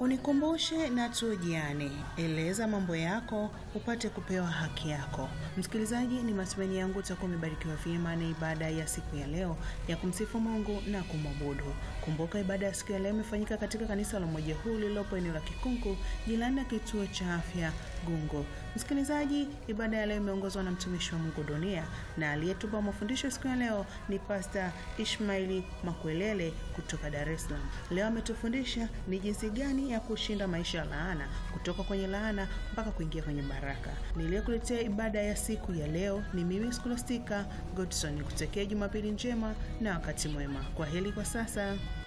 Unikumbushe na tujiane, eleza mambo yako upate kupewa haki yako. Msikilizaji, ni matumaini yangu utakuwa umebarikiwa vyema na ibada ya siku ya leo ya kumsifu Mungu na kumwabudu. Kumbuka ibada ya siku ya leo imefanyika katika kanisa la Umoja Huu lililopo eneo la Kikunku, jirani na kituo cha afya Gungo. Msikilizaji, ibada ya leo imeongozwa na mtumishi wa Mungu Dunia, na aliyetupa mafundisho siku ya leo ni Pasta Ishmaili Makwelele kutoka Dar es Salaam. Leo ametufundisha ni jinsi gani ya kushinda maisha ya laana, kutoka kwenye laana mpaka kuingia kwenye baraka. Niliyokuletea ibada ya siku ya leo ni mimi Scholastica Godson, kutekea Jumapili njema na wakati mwema. Kwa heri kwa sasa.